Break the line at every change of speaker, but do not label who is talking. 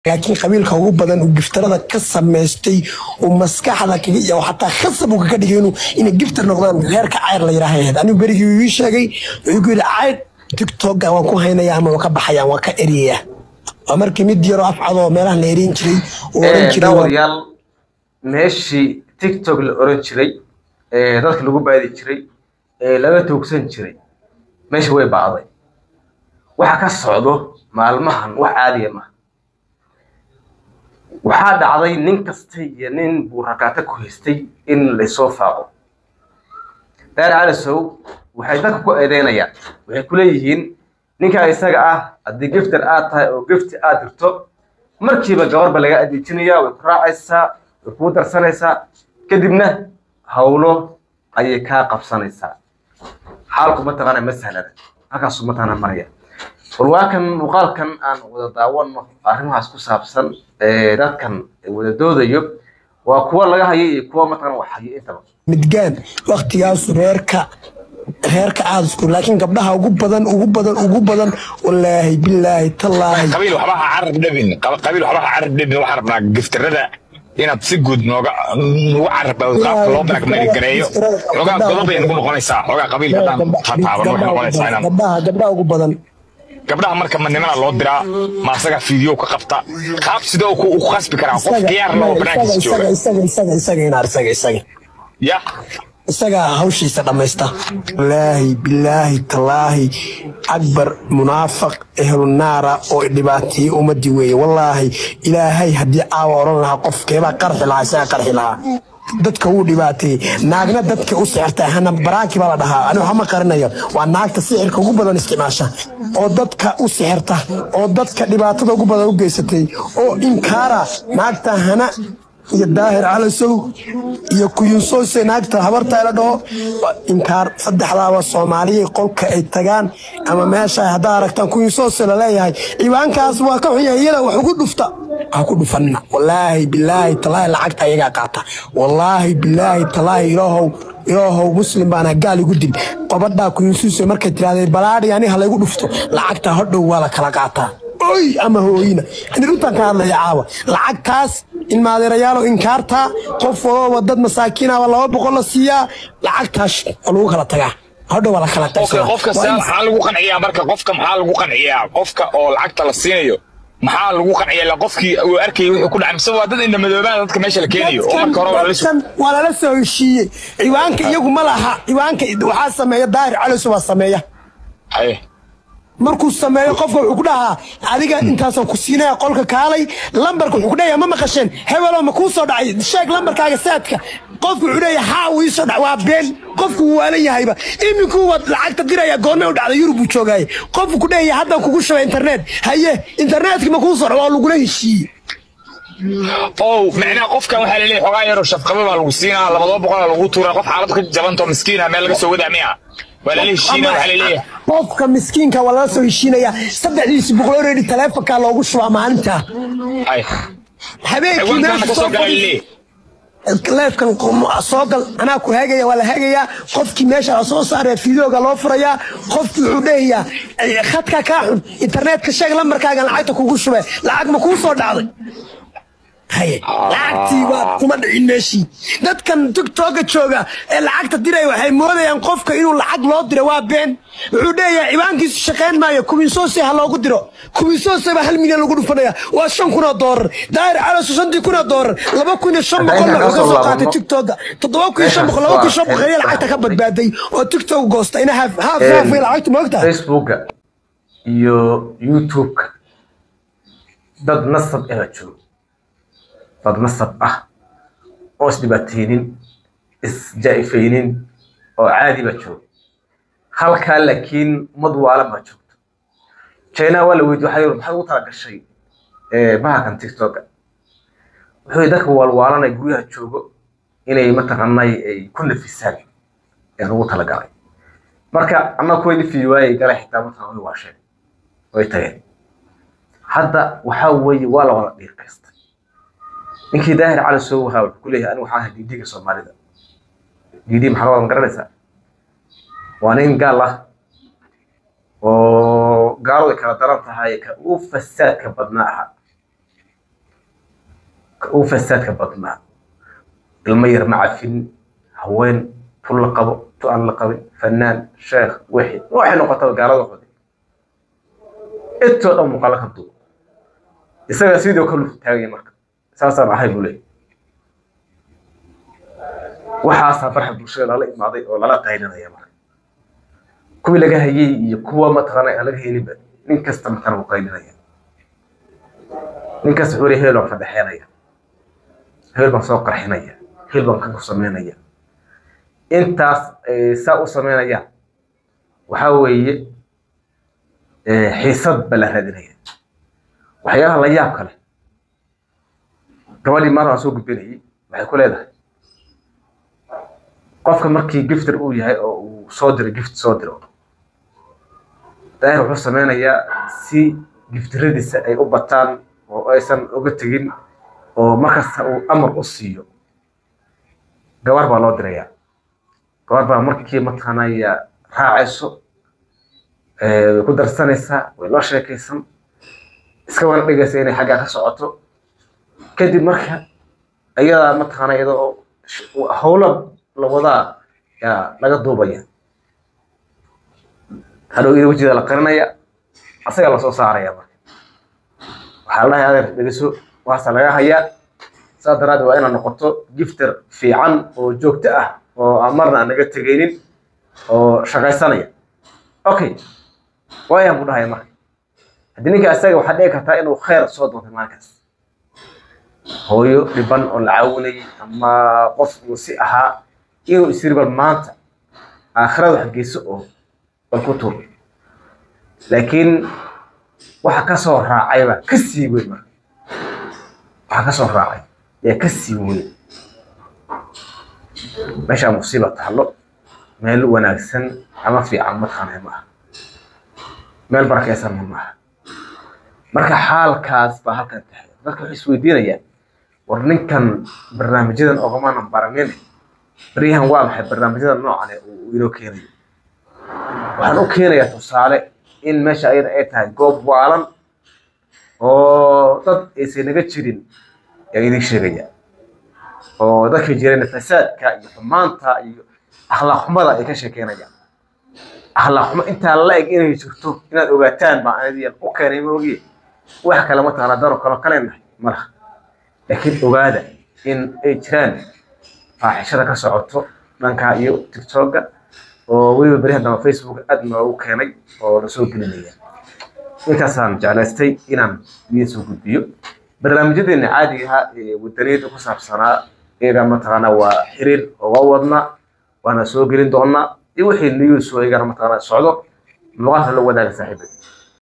laakiin qabiilka ugu badan uu giftarada ka samaystay uu maskaxda kaga iyo xataa khasab uu kaga dhigay inuu inay giftar noqdaan reerka cayr la yidhaaha ahayd anigu berigii uu ii sheegay wuxuu ku yidhi cayr tiktoka waan ku haynaya ama waan ka baxaya waan ka eriyaya waa markii mid yaroo afcadoo meelaha la erin jiray uu oran jiray waa-
daawadayaal meeshii tiktok la oran jiray ee dadka lagu baadi jiray ee laga toogsan jiray meesha way bacday waxa ka socdo maalmahan wax caadiya maaha waxaa dhacday nin kasta iyo nin buu rakaato ku haystay in laysoo faaqo daar calisow waxay dadka ku eedeynayaan waxay ku leeyihiin ninkaa isaga ah haddii giftar aad tahay oo gifti aad dirto markiiba gabarba laga adeejinaya way ku raacaysaa way kuu darsanaysaa kadibna hawlo ayay kaa qabsanaysaa xaalku mataqaana ma sahlana halkaasu mataqaana maraya bal waa kan muuqaalkan aan wada daawano arrimahaas ku saabsan ee dadkan wada doodayo waa kuwa laga hayo iyo kuwa mataqaana wax hayo intaba
midgaan waktigaasu reerka reerka aada isku laakiin gabdhaha ugu badan ugu badan ugu badan wallaahi bilaahi tallaahi
qabiil waxba ha carab dhabin Qab- qabiil waxba ha carab dhabin waxaan rabnaa giftarada inaad si guud nooga nugu carabaa qaabka loo blackmail-gareeyo xoogaa godob bay nagu noqonaysaa xoogaa qabiilka haddaan taataaban waxay noqonaysaa inaan
gabdhaha gabdhaha ugu badan
gabdhaha marka ma nimana loo diraa ma asaga fiideo ka qabta qaab sidee uu ku u khasbi karaa qof khiyaar loo banaankiisa jooga
isaga isaga isaga inaar isaga isaga
ya
isaga hawshiisa dhammaysta wallaahi bilaahi tallaahi akbar munaafaq ehlunaara oo dhibaateeyey ummadii weeye wallaahi ilaahay haddii caawa oran lahaa qofkeebaa qarxi lahaa isaga qarxi lahaa dadka wuu dhibaateeyey naagna dadka u sixirta hana baraaki baa la dhahaa anigu hama qarinayo waa naagta sixirka ugu badan isticmaasha oo dadka u sixirta oo dadka dhibaatada ugu badan u geysatay oo inkaara naagta hana iyo daahir calasow iyo kuyunsoose naagta habarta la dhaho waa inkaar saddexdaaba soomaaliya qolka ay tagaan ama meesha haddaa aragtaan kuyunsoose laleeyahay ciwaankaas waa ka xun yahay iyada wax ugu dhufta ha ku dhufanina wallaahi bilaahi talaahi lacagta ayagaa qaata wallaahi bilaahi talaahi ilaahow ilaahow muslim baana gaal igu dil qobadhaa kuyunsuuse markay tirahdee balaadhi ani ha laygu dhufto lacagta hodhow waa la kala qaataa oy ama hooyina ani runtaan ka hadlaya caawa lacagtaas in maadeerayaalo inkaartaa qof walooba dad masaakiinaba laba boqol la siiyaa lacagtaas oo lagu kala tagaa hodhow waa la kala
okay
qaybsadaa
qofka
Waa
saa
in-
maxaa lagu qanciyaa marka qofka maxaa lagu qanciyaa qofka oo lacagta la siinayo maxaa lagu qanciyaa ila qofkii uu arkayay wuxuu ku dhacay mise waa dad indhamadoobaan dadka meesha la keenayo oo marka hore waa la
dadkan waa lala soo heshiiyey ciwaanka iyagu ma laha ciwaanka waxaa sameeya daahir caliso waa sameeya
haye
markuu sameeyo qofka wuxuu ku dhahaa adiga intaasaan ku siinaya qolka kaalay lambarka wuxuu ku dhahaya ma maqasheen hebelo ma kuu soo dhacay sheeg lambarkaaga saadka qofku wuxuu leeyahay haa uu ii soo dhacay waa been qofku wuu waalan yahayba iminkuu waad lacagta diraya goorme u dhacday yurub buu joogaaye qofku ku dhahaya haddaan kugu shubay internet haye internetkii ma kuu soo dhac waa lagula heshiiyey
ow macnaha qofkan waxaa laleeyahay xogaa yaroo shafqaba baa lagu siinaa labadaba boqolaa lagu tuuraa qof xaalad ka jabantoo miskiina meel laga soo wadaa miya waa lala heshiinaa waxaa laleeyahay
qofka miskiinka waa lala soo heshiinaya saddexdiisi boqol already taleefonkaa loogu shubaa maalinta
hay
habeenkii
ciwaankaana
meesha
ka
soo
soo gala
fadhi
laleeyahay
leefkan soo gal anaa ku hagaya waa la hagayaa qofkii meesha la soo saaraya fideoga loo furayaa qofkii wuxuu dhehayaa eh, khadka kaa xun internetka sheeg lambarkaagan lacagta kugu shube lacag ma kuu soo dhacday haye lacagtii waa kuma dhicin meeshii dadkan tiktoka jooga ee lacagta diraya waxay moodayaan qofka inuu lacag loo diro waa been wuxuu dheeyahay ciwaankiisu shaqayn maayo kuminsoose ha loogu diro kuminsoose baa hal milyan lagu dhufanaya waa shan kun oo doorar daahir calaso shantii kun oo doorar laba kun iyo shan boqol
Hadda
wuxuu ka
intaan
soo
kasoo
qaatay
laabano.
tiktoka toddoba kun iyo shan boqol laba kun iyo shan boqol ayaa lacagta ka badbaaday oo tiktok goosta ina haaf haaf haaf way lacagta moogtaa
facebooka iyo youtubeka dad nasab ah baa joogo dad nasab ah oo isdhibaateynin isjaa'ifaynin oo caadi baa joogo halkaa laakiin ummad waalan baa joogto china waa la weydiye waxaa yidhi maxaad ugu tala gashay eh, bahalkan tiktoka wuxuu yidhi dadka waalwaalanay guryaha joogo inay mataqaanay ay ku nafisaan ee ugu talagalay marka annaga kuwa dhifi waayey galay xitaa markaa way waasheen way tageen hadda waxaa weeye waa la wada dhiiqaystay ninkii daahir cali soo wahaa wuxuu ku leeyahay anigu waxaan ahay diidiga soomaalida diidi maxaa la wada garanaysaa waa nin gaal ah oo gaaladu ay kala daran tahay ka u fasaadka badnaa ahaa ugu fasaadka badnaa ilmo yar ma cafin haween tu la qabo tu aan la qabin fanaan sheekh wixii waxay noqotaba gaalada qodi intoo dhan muuqaalo ka duub isaga sidoo kale u taagaya marka saasaan ahay buu leeyahy waxaasaa farxa bulshada lala imaaday oo lala qaylinaya marka kuwii laga hayay iyo kuwa mataqaana aan laga helinba nin kasta mataqaana wuu qaylinaya nin kasta wuxuu leeyahay heel baan fadhexeenaya heel baan soo qarxinaya heel baan kan ku samaynaya intaas ay saa u samaynayaan waxaa weeye xiisad ba la raadinaya waxyaalaha la yaab kale gabadhii maar aan soo gudbinayay waxay ku leedahay qofka markii gifter uu yahay oo uu soo diro gift soo diro daahir wuxuu sameynayaa si giftiradiisa ay u bataan oo aysan uga tegin oo markasta uu amar u siiyo gabar baa loo dirayaa gabar baa markii mataqaanaya raacayso way ku darsanaysaa way loo sheekaysan iska wana dhigaysa inay xaggaa ka socoto kadib marka ayadaa mataqaana iyadoo howla la wadaa yaa laga duubaya hadhow iyada wejida la qarinaya asagaa lasoo saaraya marka waxaa la dhahay adeer dhegeyso waasa laga hayaa saas daraaddeed waa inaad noqoto gifter fiican oo joogto ah oo aan marna aan naga tegaynin oo shaqaysanaya okay waayaan buu dhahaya marka haddii ninka isaga waxaa dhici kartaa inuu khayr soo doontay maalinkaas hooyo dhiban oo la caawinayay ama qof uu si ahaa inuu isiri bal maanta aakhirada wax geyso oo bal ku tuur laakiin waxa ka soo raacayba ka sii weyn marka waxa ka soo raacay yaa ka sii weyn meeshaa musiiba taalo meel wanaagsan ama fiican mataqaanay ma aha meel barakaysan ma aha marka xaalkaas baa halkan tahay dadka waxay isweydiinayaan war ninkan barnaamijyadan ogamaanan baranin baryahan waa maxay barnaamijyada noocan uu inoo keenayo waxaan u keenayaa tusaale in meesha ayada ay tahay goob waalan oo dad aysan naga jirin yaa idin sheegaya oo dadka jireen fasaadka iyo xumaanta iyo akhlaaq xumada ay ka sheekeynayaan akhlaaq xumo intaa la eg inay jirto inaad ogaataan baa anadiyan u keenay ma ogiye wax kale ma taqaana dano kalo kaleenahay malaha laakiin ogaada in ay jiraan faaxishada ka socoto dhanka iyo tiktoka oo weliba beryahan dambe facebook aad noogu keenay oo lasoo gelinaya intaasaan jeclaystay inaan idiin soo gudbiyo barnaamijyadeena caadiga ahaa ee wadaniyada ku saabsanaa iyaga mataqaana waa xiriir oo waa wadnaa waana soo gelin doonaa iyo wixii news oo iyagana mataqaana socdo muuqaalka la wadaaga saaxiibada